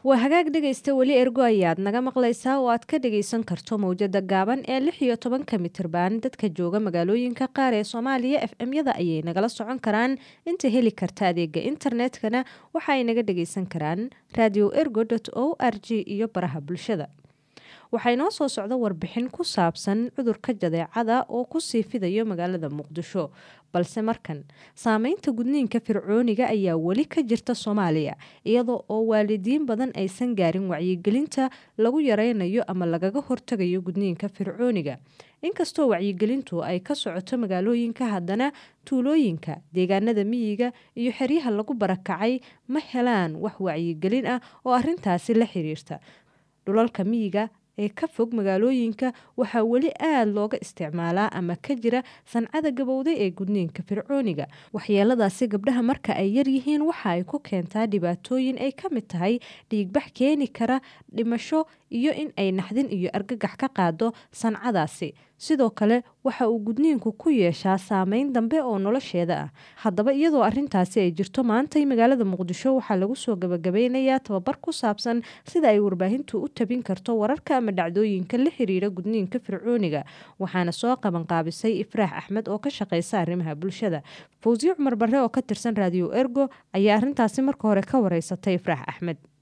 waa hagaag dhegaysta weli ergo ayaad naga maqlaysaa oo aad ka dhagaysan karto mowjada gaaban ee lix iyo tobanka mitirban dadka jooga magaalooyinka qaar ee soomaaliya f m-yada ayay nagala socon karaan inta heli karta adeega internetkana waxa ay naga dhagaysan karaan radio ergo o r g iyo baraha bulshada waxaa inoo soo socda warbixin ku saabsan cudurka jadeecada oo kusii fidayo magaalada muqdisho balse markan saameynta gudniinka fircooniga ayaa weli ka jirta soomaaliya iyadoo oo waalidiin badan aysan gaarin wacyigelinta lagu yareynayo ama lagaga hortagayo gudniinka fircooniga inkastoo wacyigelintu ay ka socoto magaalooyinka haddana tuulooyinka deegaanada miyiga iyo xeryaha lagu barakacay ma helaan wax wacyigelin ah oo arintaasi la xiriirta dhulalka miyiga ee ka fog magaalooyinka waxaa weli aada looga isticmaalaa ama ka jira sancada gabowday ee gudniinka fircooniga waxyeeladaasi gabdhaha marka ay yaryihiin waxa ay ku keentaa dhibaatooyin ay ka mid tahay dhiigbax keeni kara dhimasho iyo in ay naxdin iyo argagax ka qaado sancadaasi sidoo kale waxa uu gudniinku ku yeeshaa saameyn dambe oo nolosheeda ah haddaba iyadoo arintaasi ay jirto maantay magaalada muqdisho waxaa lagu soo gabagabeynayaa tababar ku saabsan sida ay warbaahintu u tabin karto wararka ama dhacdooyinka la xiriira gudniinka fircooniga waxaana soo qabanqaabisay ifraax axmed oo ka shaqeysa arrimaha bulshada fawsiye cumar barre oo ka tirsan raadiyo ergo ayaa arintaasi marka hore ka wareysatay ifraax axmed